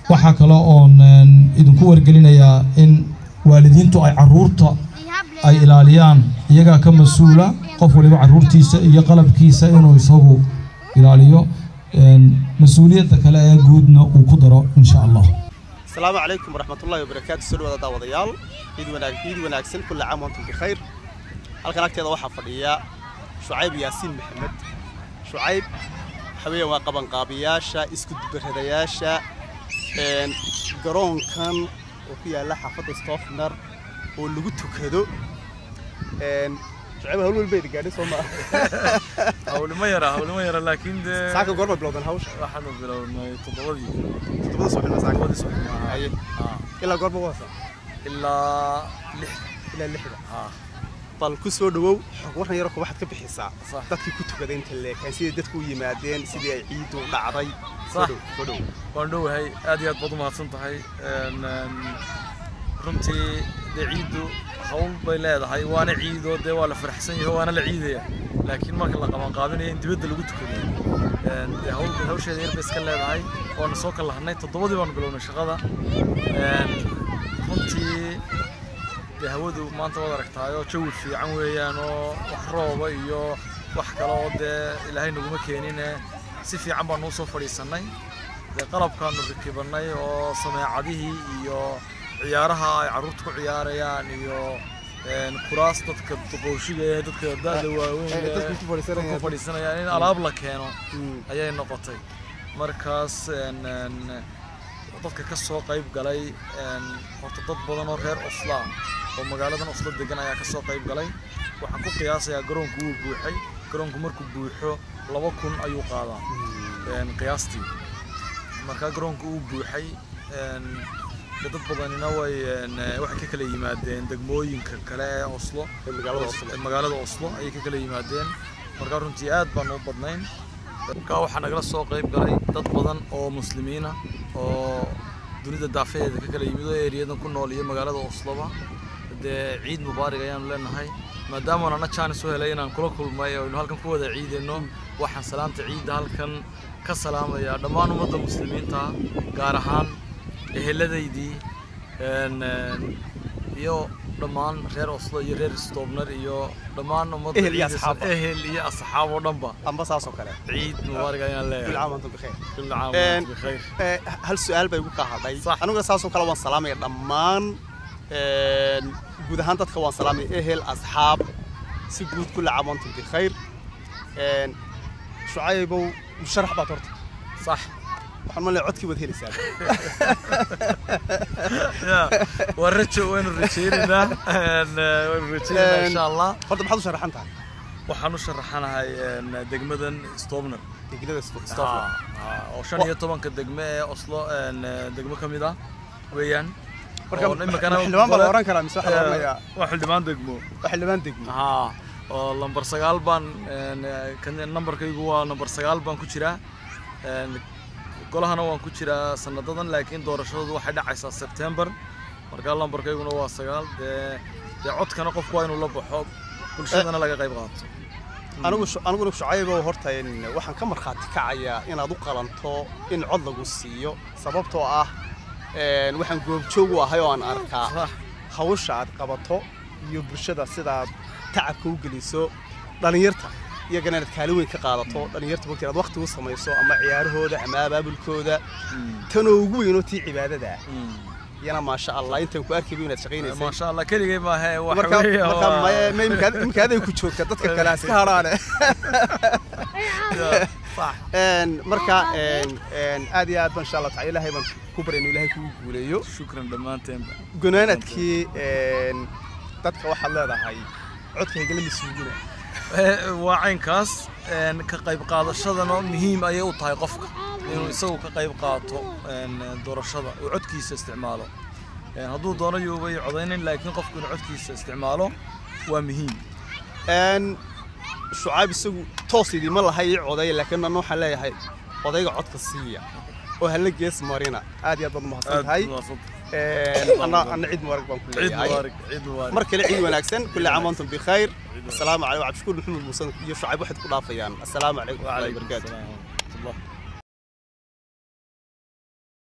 waxaa kale oon een, idinku wargelinayaa in waalidiintu ay caruurta ay ilaaliyaan iyagaa ka mas-uula qof waliba caruurtiisa iyo qalabkiisa inuu isagu ilaaliyo een, mas-uuliyadda kale ee guudna uu ku daro insha allah asalaamu calaykum waraxmatullahi wabarakaatu soo dhawaada daawadayaal ciid wanaag ciid wanaagsan kulla caam wantum bikhayr halkan agteeda waxaa fadhiya shucayb yaasiin maxamed shucayb waxa weeyaan waa qabanqaabiyaasha isku dubaradayaasha een, garoonkan oo ku yaalla xaafadda stofner oo lagu tukado een, shucayb hawl walbayda gaadhay soo maa hawlimo yara hawlimo yara laakiin dee saaka goorma bilowdan hawsha waxaanu bilownay toddobadii toddobada subaxnimo saaka toddobadii subaxnimo ahaa. Haye. Ah, ilaa goorma waasa ilaa lix ilaa lixda ah bal ku soo dhawow xog waran yaroo waxaad ka bixisaa Sax. dadkii ku tukaday inta leekaan sidii dadku u yimaadeen sidii ay ciidu u dhacday soo Sax. dhow soo dhow waan dhowahay aad iyo aad baad u mahadsan tahay Een, een, runtii dee ciiddu hawl bay leedahay waana ciidoo dee waa la faraxsan yahay waana la ciidaya laakiin marka la qabanqaabinayo in dibadda lagu tukado een, dee hawl hawsheeda yar bay iska leedahay waana soo kalahnay toddobadii baanu bilownay shaqada Een, runtii dee hawadu maanta waad aragtaayoo jawi fiican weeyaan oo wax rooba iyo wax kale oo dee ilaahay naguma keenine si fiican baanu usoo fadhiisannay dee qalabkaanu rakibannay oo sameecadihii iyo ciyaaraha ay carruurta ku ciyaarayaan iyo een, kuraas dadka duqooshiga ee dadka da'da waaweyn Eh, ee dadku ku fadhiisanayaan. ku fadhiisanayaan in alaab la keeno Mm. ayay noqotay markaas een, een, dadka ka soo qayb galay een, horta dad badan oo reer osla ah oo magaaladan oslo degan ayaa ka soo qayb galay waxaan ku qiyaasayaa garoonku wuu buuxay garoonku markuu buuxo laba kun ayuu qaadaa een, qiyaastii marka garoonku uu buuxay een, dee dad badanina way een, waxay ka kala yimaadeen degmooyinka kale ee oslo Ee magaalada Oslo. ee magaalada oslo ayay ka kala yimaadeen marka runtii aad baan u badnayn marka waxaa nagala soo qayb galay dad badan oo muslimiina oo dunida daafaheeda ka kala yimid oo eeriyadan ku nool iyo magaalada osloba dee ciid mubaarig ayaanu leenahay maadaama ana jaanis u helay inaan kula kulmay oo aynu halkan ku wada ciidayno waxaan salaanta ciidda halkan ka salaamayaa dhammaan ummadda muslimiinta gaar ahaan eheladaydii een, een, iyo dhammaan reer oslo iyo reer stobner iyo dhammaan ummadda Ehel iyo ciidaysa- asxaabba. ehel iyo asxaab oo dhanba amba saas oo kale ciid mubaarig ayaan kulla leeyahay caam wantum bikhayr كل عام Een, وانتم بخير Eh, hal su-aal bay igu kaa hadhay Sax. aniguna saasoo kale waan salaamaya dhammaan een, guud ahaan dadka waan salaamaya ehel asxaab si guud kulla caam wantum bikhayr Een, shucaybow musharax baad horta صح waxaan malaya codkii waad helaysaa يا ورجو وين رجينا وين رجينا ان شاء الله horta maxaad u sharaxan tahay waxaan u sharaxanahay een, degmadan stobner degnada stofla oo shan iyo tobanka degme ee oslo een, degmo ka mid ah weeyaan marka oo imikana xildhibaan baa la gole- oran karaa mise waxaa la oranayaa waa xildhibaan degmo waa xildhibaan degmo haa oo lambar sagaal baan een, kan nambarkaygu waa lambar sagaal baan ku jiraa Een, golahana waan ku jiraa sanadadan laakiin doorashadoodu waxay dhacaysaa sebtembar markaa lambarkayguna waa sagaal dee dee codkana qofku waa inuu la baxo bulshadana laga qayb qaato anigu shu- aniguna shucaybow horta een, waxaan ka markhaati kacayaa inaad u qalanto in cod lagu siiyo sababtoo ah een, waxaan goobjoog u ahay oo aan arkaa Sax. hawsha aad qabato iyo bulshada sidaad tacabka u geliso dhallinyarta iyagana inaad kaalin weyn ka qaadato dhallinyarta waqti inaad waqti u samayso ama ciyaarahooda ama abaabulkooda tanoo ugu weynoo tii cibaadada Mm. iyana maasha allah intaan ku arkayba inaad shaqaynaysay maasha allah keligay maahe wax marka weeye marka waa- ma- ma- imika- imika aday ku joogta dadka kale ha iska hadhaane صح Een, marka een, een, aad iyo aad baan insha allah taala ilaahay baan ku barya inuu ilaahay kugu guuleeyo shukran dhammaanteenba gunaanadkii een, dadka waxaad leedahay codka higala masuugina Eh, waa caynkaas een, ka qayb qaadashadana muhiim ayay u tahay qofka inuu isagu ka qayb qaato een, doorashada uu codkiisa isticmaalo Een, hadduu doono yuubay codaynin laakiin qofku inuu codkiisa isticmaalo waa muhiim Een, shucaab isagu toos idiima lahay ii codaya laakiin anna waxaan leeyahay odayga codka siiya oo hala gees marina aad iyo aad baad umahadsan aad tahay waa sad- Een, anna anna ciid mubarak baan ku ciid leeyahay mubaarak ciid mubaarak mar kale ciid wanaagsan kulli caam antum bikhayr asalaamu calaykum cabdishakuur maxamed muuse iyo shucaab waxaad ku dhaafayaan asalaamu calaykum waraxmatullahi wabarakaatu Waalaikum salaam.